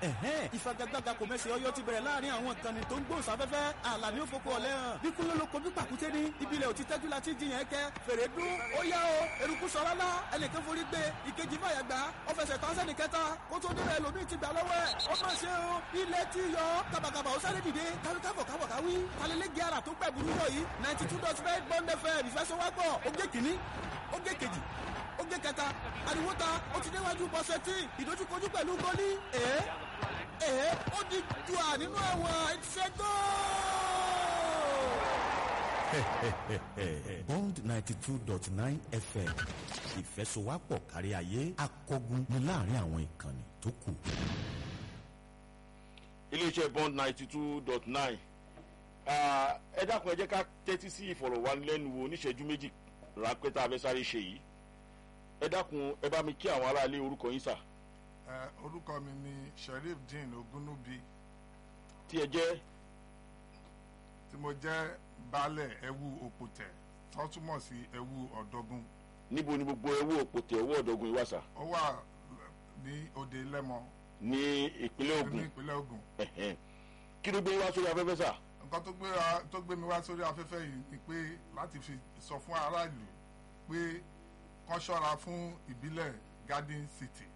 ẹ̀hẹ́n ìfagagbága kò mẹ́sẹ̀ ọyọ́ ti bẹ̀rẹ̀ láàrin àwọn ìkànnì tó ń gbóhùnsáfẹ́fẹ́ àlàní òfókò ọ̀lẹ́ hàn bí kúnlẹ̀ lóko bí pàkúté ní ibilẹ̀ òtí tẹ́jú la ti jiyàn kẹ́ fèrè dún ó yá o eruku sọ lálá ẹnìkan forí gbé ìkejì fàyà gbà ó fẹsẹ̀ tán sẹ́ni kẹta kó tó débẹ̀ lómi ti gbà lọ́wọ́ ẹ̀ ó má ṣe o ilẹ̀ ti yọ kàbàkàbà ó sáré dìde káwíkábọ̀ kábọ̀ káwí talẹ́lẹ́gì ara tó pẹ̀ burú yọ yìí ninety two dot five bond fm ìfẹsọ̀wápọ̀ ó gé kìíní ó gé kejì ó gé kẹta ariwo ta ó ti déwájú bọ́sẹ̀ tí ìdójúkojú pẹ̀lú gólí èé èé ó di ju à nínú àwọn ìṣẹ́gbó. bond ninety two dot nine fm ìfẹsọ̀wápọ̀ kárí ayé akọgun ní láàrin àwọn ìkànnì tó kù. iléeṣẹ́ bond ninety two dot nine ẹ dákun ẹ jẹ́ ká tẹ́tí sí ìfọ̀rọ̀wánilẹ́nuwò oníṣẹ́jú méjì ráńpẹ́ tá a fẹ́ sáré ṣe yìí ẹ dákun ẹ bá mi kí àwọn aráalé orúkọ yín sà ẹ orúkọ mi ni sheriff dean ogunubi tí ẹ jẹ́ tí mo jẹ́ baálẹ̀ ẹ̀wù òpòtẹ̀ tó túmọ̀ sí ẹ̀wù ọ̀dọ́gun níbo ni gbogbo ẹwọ́ òpòtẹ̀ owó ọ̀dọ́gun ìwà sà ó wà ní òde lẹ́mọ ní ìpínlẹ̀ ní Ògùn ìpínlẹ̀ Ògùn Ẹ̀hẹ́n. kí ló gbé wá sórí afẹ́fẹ́ sà nǹkan tó gbé wa- tó gbé mi wá sórí afẹ́fẹ́ yìí ni pé láti fi sọ fún aráàlú pé kán ṣọ́ra fún ìbílẹ̀ Garden City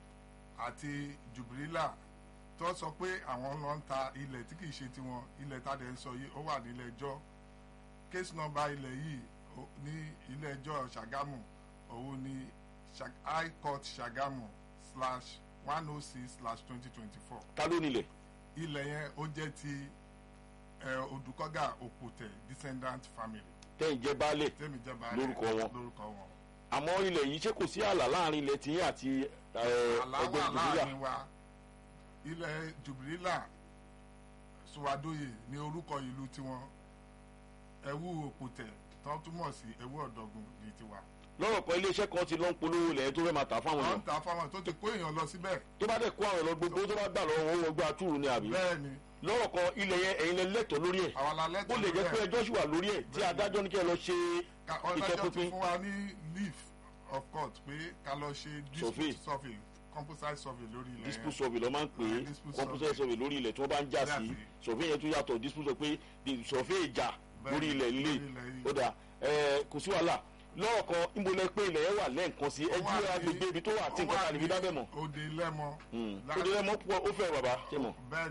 àti Jubrila tó sọ pé àwọn lọ ń ta ilẹ̀ tí kìí ṣe tiwọn ilẹ̀ tá a dẹ̀ ń sọ yìí ó wà nílé ẹjọ́ case number ilẹ̀ yìí ó- ní ilé ẹjọ́ Ṣàgámù òun ni Ṣà- High Court Ṣàgámù slash one oh six slash twenty twenty four ta ló nílẹ̀ ilẹ̀ yẹn ó jẹ́ ti ẹ, Odùkọ́gà Òpòtẹ̀ descendant family tẹ́yìn jẹ́ baálẹ̀ tẹ́mi jẹ́ baálẹ̀ Lórúkọ wọn. lórúkọ wọn. àmọ́ ilẹ̀ yìí ṣé kò sí ààlà láàrin ilẹ̀ tiyín àti ẹ, ẹgbẹ́ àláwà ìdìbòyà láàrin wa ilẹ̀ Jubrila Suwadoye ní orúkọ ìlú tiwọn ẹ̀wù Òpòtẹ̀ tó túmọ̀ sí ẹ̀wù ọ̀dọ́gun ní tiwa. lọ́rọ̀ kan iléeṣẹ́ kan ti lọ ń polówó ilẹ̀ tó fẹ́ máa tà fáwọn wọ́n èèyàn ń ta fáwọn tó ti kó èèyàn lọ síbẹ̀ tó bá dẹ̀ kó àwọn èèyàn lọ gbogbo tó bá gbà lọ́wọ́ owó ọgbà túrú ni àbí bẹ́ẹ̀ ni lọ́rọ̀ kan ilẹ̀ yẹn ẹ̀yin lẹ lẹ́tọ̀ọ́ lórí ẹ̀ àwọn alálẹ́ ó lè jẹ́ pé ẹjọ́ sì wà lórí ẹ̀ tí Bẹ́ẹ̀ni. adájọ́ ní kí ẹ lọ ṣe ọlọ́jọ́ ti ìtọ́pinpin fún wa ní leave of court pé ká lọ ṣe Survey. dispute survey composite survey lórí ilẹ̀ dispute yẹn. survey lọ́ máa ń pè é Ah, dispute computer survey lórí ilẹ̀ tí wọ́n bá ń jà sí Jà sí. survey yẹn tún yàtọ̀ dispute sọ pé the survey ìjà Bẹ́ẹ̀ni, lórí ilẹ̀ líle lórí ilẹ̀ yìí. ó dà ẹ kò sí wàhálà lọ́rọ̀ kan níbo lẹ pé ilẹ̀ yẹn wà lẹ́ǹkan sí Ó wà ẹjú ní- agbègbè ibi tó wà tí ó nǹkan wà kan níbi ní dábẹ́ mọ̀ òde lẹ́mọ. ó dé lẹ́mọ̀ púpọ̀ ó fẹ́ bàbá ṣe mọ̀ bẹ́ẹ̀